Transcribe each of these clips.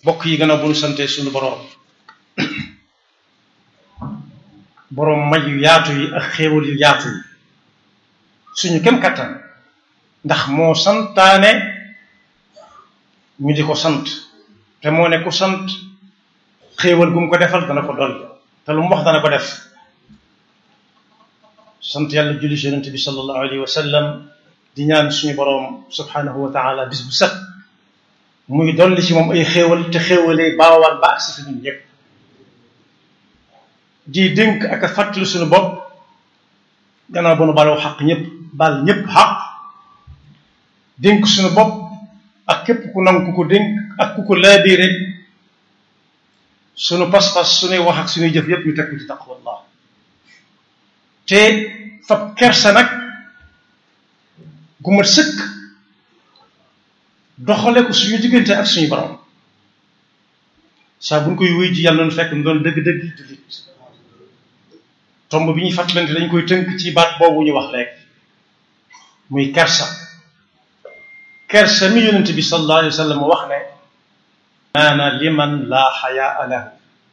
bokk yi gën a bu nu sante suñu boroom boroom may yu yaatu yi ak xéewal yu yaatu yi suñu kem kattan ndax moo santaane ñu di ko sant te moo ne ku sant xéewal gu mu ko defal dana ko dolli te lu mu wax dana ko def sant yàlla julli ci yonente bi sallallahu alayhi wa sallam di ñaan suñu boroom subhanahu wa taala bis bu set muy dolli ci moom ay xéewal te xéewalee baawar ba ak si fi ñun ñëpp di dénk ak a fàttali suñu bopp gannaaw ba nu baloo xaq ñëpp bal ñëpp xaq dénk suñu bopp ak képp ku nangu ku ko dénk ak ku ko laabiire suñu pas-pas suñuy wax ak suñuy jëf yëpp ñu teg ko ci taqwallah te fab kersa nag gu mat sëkk doxale ko suñu diggante ak suñu borom saa bu ñu koy wéy ji yàlla noonu fekk mu doon dëgg-dëgg jullit tomb bi ñuy fàttalante dañ koy tënk ci baat boobu ñu wax léegi muy kersa kersa mi yonent bi sallallahu alayhi wa sallam wax ne maana liman laa xayaa lahu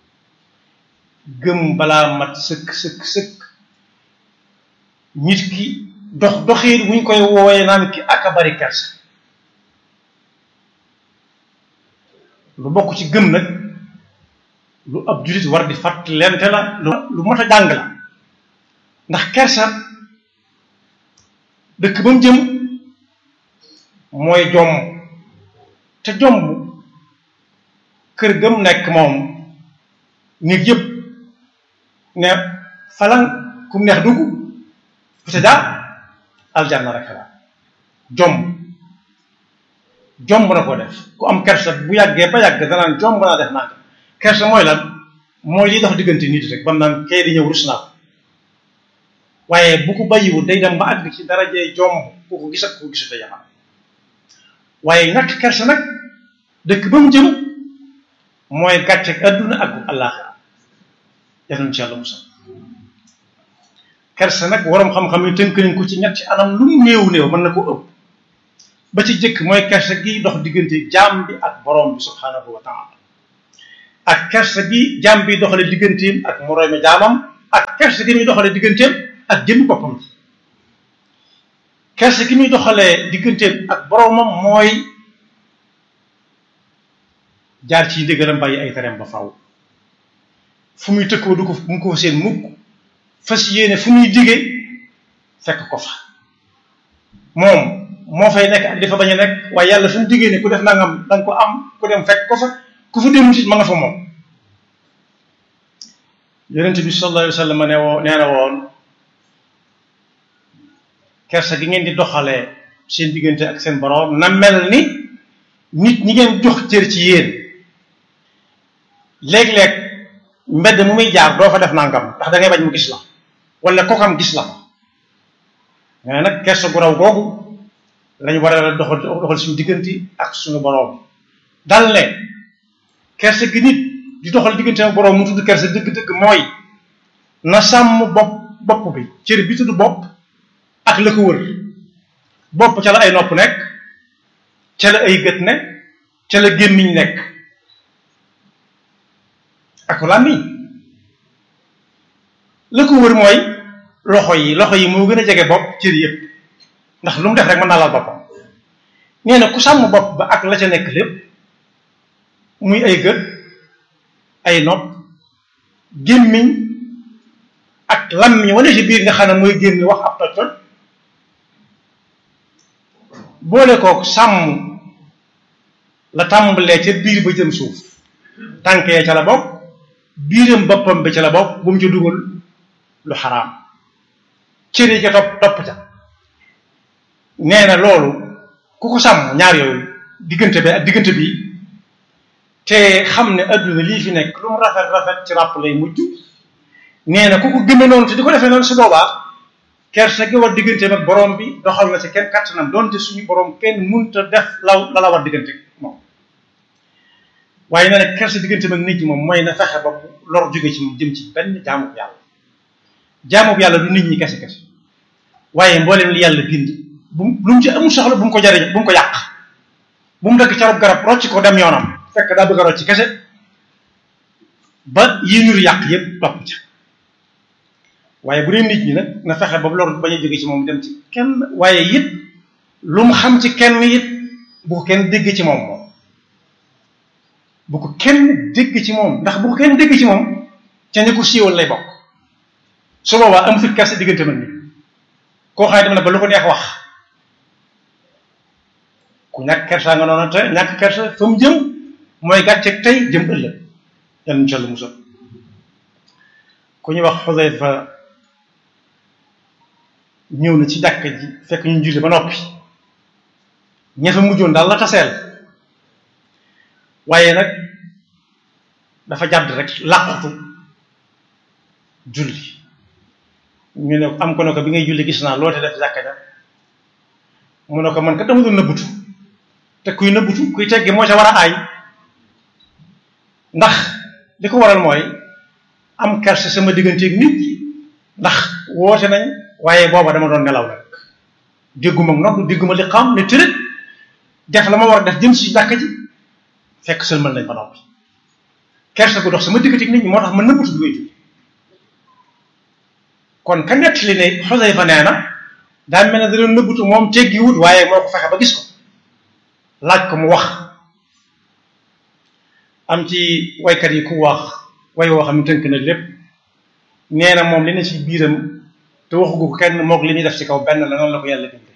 gëm balaa mat sëkk sëkk sëkk nit ki dox doxiin wuñ koy woowee naan ki ak a bari kersa lu bokk ci gëm nag lu ab jullit war di fàttalente la lu mot a jàng la ndax kersa dëkk ba mu jëm mooy jomb te jomb kër gëm nekk moom nit yëpp ne falan ku mu neex dugg peut-être aljanna rek la jomb jomb na ko def ku am kersa bu yàggee ba yàgg danaan jomb naa def naa kersa mooy lan mooy li dox diggante nit rek bam naan kay di ñëw rus naa ko waaye bu ko bàyyiwul day dem ba àgg ci darajee jomb ku ko gis ak ku ko gisut a waaye ñàkk kersa nag dëkk ba mu jëm mooy gàcceeg adduna ak àllaaxira yal nañu ci yàlla musal kersa nag waroom xam-xam yi tënk nañ ko ci ñetti anam lu mu néew néew mën na ko ëpp ba ci jëkk mooy kersa gi dox diggante jaam bi ak borom bi subhanahu wa taala ak kersa gi jaam bi doxale digganteem ak moroomi jaamam ak kersa gi muy doxale digganteem ak jëmmi boppam ci kersa gi muy doxalee digganteem ak boromam mooy jaar ci ndigalam bàyyi ay tereem ba faw fu muy tëkkoo du ko mu ko fa seen mukk fas yéene fu muy digee fekk ko fa moom moo fay nekk ak dafa bañ a nekk waaye yàlla fu mu diggee ne ku def nangam da nga ko am ku dem fekk ko fa ku fa dem ci ma nga fa moom yonent bi sallallahu alayhi wa sallam ne woo nee na woon kersa gi ngeen di doxalee seen diggante ak seen borom na mel ni nit ñi ngeen jox cër ci yéen léeg-léeg mbedd mu muy jaar doo fa def nangam ndax da ngay bañ mu gis la wala kokam gis la nga ne nag kersa gu raw googu lañu war a doxal doxal suñu diggante ak suñu boroom dal ne kersa gi nit di doxal diggante ak boroom mu tudd kersa dëgg-dëgg mooy na sàmm bopp bopp bi cër bi tudd bopp ak la ko wër bopp ca la ay nopp nekk ca la ay gët nekk ca la gémmiñ nekk ak làmmiñ la ko wër mooy loxo yi loxo yi moo gën a jege bopp cër yëpp ndax lu mu def rek mën naa laal boppam nee na ku sàmm bopp ba ak la ca nekk lépp muy ay gët ay nopp gémmiñ ak lammiñ wane ci biir nga xam ne mooy génn wax ab toj toj boole kook sàmm la tàmbalee ca biir ba jëm suuf tànk ya ca la bokk biiram boppam bi ca la bokk bu mu ca dugal lu xaraam cër yi ca topp topp ca nee na loolu ku ko sàmm ñaar yooyu diggante bi ak diggante bi te xam ne adduna lii fi nekk lu mu rafet rafet ci ràpp lay mujj nee na ku ko gëme noonu te di ko defee noonu su boobaa kersa gi war diggante ak borom bi doxal na ci kenn kattanam doonte suñu borom kenn munta def law la la war diggante moom waaye nee na kersa diggante ak nit ñi moom mooy na fexe ba lor jóge ci moom jëm ci benn jaamub yàlla jaamub yàlla du nit ñi kese kese waaye mboolem li yàlla bind bu lu mu ci amul soxla bu mu ko jariñ bu mu ko yàq bu mu dëkk carab garab rocc ko dem yoonam fekk daa bëgg a rocc ci kese ba yi nuru yàq yëpp topp ca waaye bu dee nit ñi nag na fexe ba lor bañ a jóge ci moom dem ci kenn waaye it lu mu xam ci kenn it bu ko kenn dégg ci moom moom bu ko kenn dégg ci moom ndax bu ko kenn dégg ci moom ca ña ko siiwal lay bokk su boobaa amatul kersa diggante man ni koo xam ne dem na ba lu ko neex wax ku ñàkk kersa nga noonu te ñàkk kersa fa mu jëm mooy gàcceeg tey jëm ëllëg yal nañu ci Yàlla musal ku ñuy wax Xudayfa ñëw na ci jàkka ji fekk ñu julli ba noppi ña fa mujjoon daal la taseel waaye nag dafa jàdd rek làqutu julli ñu ne am ko ne ko bi ngay julli gis naa loo te def jàkka ja mu ne ko man kat dama doon nëbbutu te kuy nëbbutu kuy teggi moo ca war a aay ndax li ko waral mooy am kerse sama digganteeg nit ñi ndax woote nañ waaye booba dama doon nelaw nag dégguma nopp dégguma li xam ne tërët def la ma war a def jëm si jàkka ji fekk sëlmal nañ ba noppi kerse gu dox sama digganteeg nit ñi moo tax ma nëbbutu bi ngay julli kon ka nett li ne Xusayfa nee na daa mel ne da doon nëbbutu moom teggi wut waaye moo ko fexe ba gis ko laaj ko mu wax am ci waykat yi ku wax way woo xam ne tënk na lépp nee na moom li ne ci biiram te waxu ko kenn moog li ñuy def ci kaw benn la noonu la ko yàlla bindee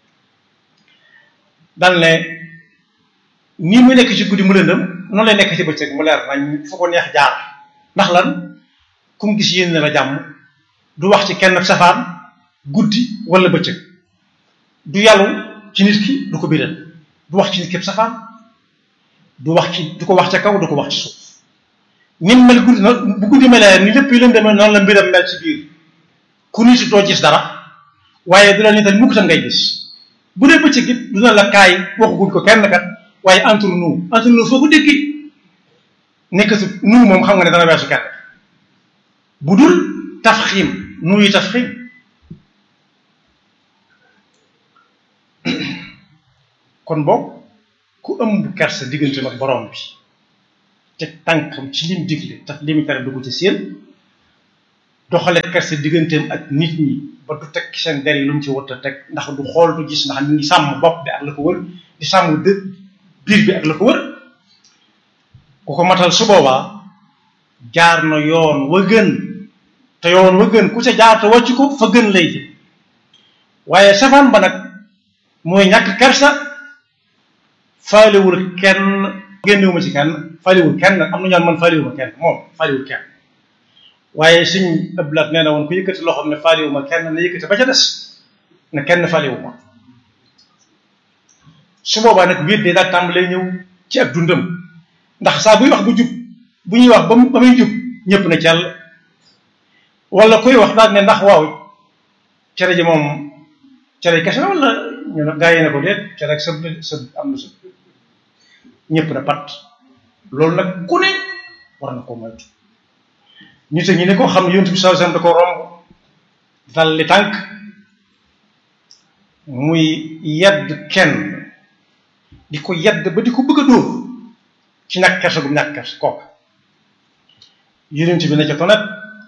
dal ne nii mu nekk ci guddi mu lëndëm noonu lay nekk ci bëccëg mu leer nañ fu ko neex jaar ndax lan ku mu gis yéen la jàmm du wax ci kenn safaan guddi wala bëccëg du yàllu ci nit ki du ko biral du wax ci nit képp safaan du wax ci du ko wax ca kaw du ko wax ci suuf ni mu mel guddi bu guddi melee ni lépp yi lëndëmee noonu la mbiram mel ci biir ku nit doo gis dara waaye du la nital mukk tam ngay gis bu dee bëccëg it du na la kaay waxaguñ ko kenn kat waaye entre nous entre nous foo ko déggi nekkatu nous moom xam nga ne dana weesu kenn bu dul tafxiim nous yi tafxiim kon boog ku ëmb kersa diggante ak borom bi te tànkam ci lim digle tax limi tere dugg ci seen doxale kersa digganteem ak nit ñi ba du teg seen der yi lu mu ci wut a teg ndax du xool du gis ndax ñu ngi sàmm bopp bi ak la ko wër di sàmm dë biir bi ak la ko wër ku ko matal su boobaa jaar na yoon wa gën te yoon wa gën ku ca jaar te wàcc ko fa gën lay jëm waaye safaan ba nag mooy ñàkk kersa faalewul kenn génnewuma ci kenn faalewul kenn am na ñaan man faalewuma kenn moom faalewul kenn waaye suñ ëblaat nee na woon ku yëkkati loxoom ne faalewuma kenn na yëkkati ba ca des ne kenn faalewuma su boobaa nag wéet day daal tàmbalee ñëw ci ak dundam ndax saa buy wax bu jub bu ñuy wax ba mu ba muy jub ñëpp na cell wala kuy wax daal ne ndax waaw cere ji moom cere kese la wala ñu ne gaa yi ne ko déet cere ak sëb sëb am na sëb ñëpp na pat loolu nag ku ne war na ko moytu nit a ñi ne ko xam ne yonent bi sallallahu alayhi wasallam da ko romb dal li tànk muy yedd kenn di ko yedd ba di ko bëgg a dóor ci ñàkk kersa gu ñàkk kersa kooka yonent bi ne ca tonet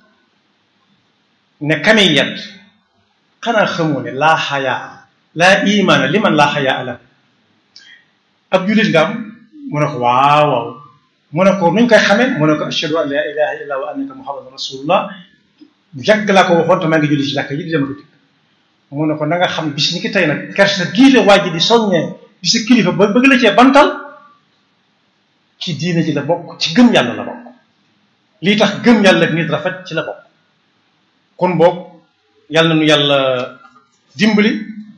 ne kami yedd xanaa xamoo ne laa xayaa laa imaana li man laa xayaa la ab jullit nga am mu ne ko waaw waaw mu ne ko nuñ koy xamee mu ne ko ashhadu an laa ilaha illa wa annaka muhammadan rasulullah yàgg laa ko waxoon te maa ngi julli ci jàkk ji di dem ko dikk mu ne ko na nga xam bis ni ki tey nag kersa gii la waa ji di soññee di sa kilifa ba bëgg la cee bantal ci diine ji la bokk ci gëm yàlla la bokk lii tax gëm yàlla ak nit rafet ci la bokk kon boog yàlla nu yàlla dimbali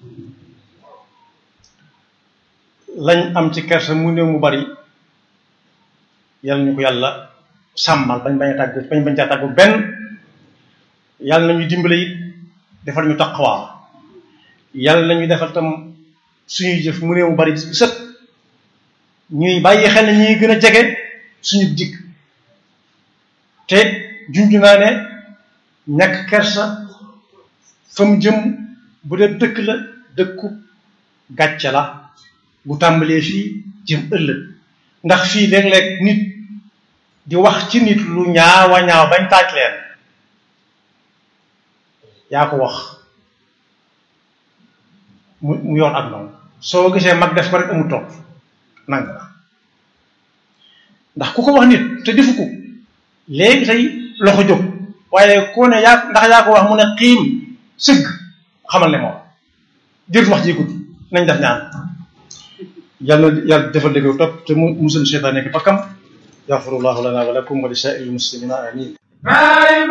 lañ am ci kersa mu néew mu bari yàlla ñu ko yàlla sàmmal bañ bañ a tàggu bañ bañ caa tàggu benn yàlla nañu dimbali it defal ñu taqwa yàlla nañu defal tam suñuy jëf mu néew mu bari bis bu set ñuy bàyyi xel ne ñuy gën a jege suñu dikk te junj naa ne ñàkk kersa fa mu jëm bu dee dëkk la dëkku gàcce la bu tàmbalee fii jëm ëllëg ndax fii léeg-léeg nit di wax ci nit lu ñaawa ñaaw bañ taaj leen yaa ko wax mu mu yoon ak noonu soo gisee mag def ko rek amul topp nang la ndax ku ko wax nit te defu ko léegi tey loxo jóg waaye koo ne yaa ndax yaa ko wax mu ne xiim sëgg xamal ne moom jërut wax ji gudd nañ def ñaan yàlla yàlla defal dégg topp te mu musul seytaan nekk bakkam yaxfirullahu lana wa lakum wa li saa'iril muslimina amin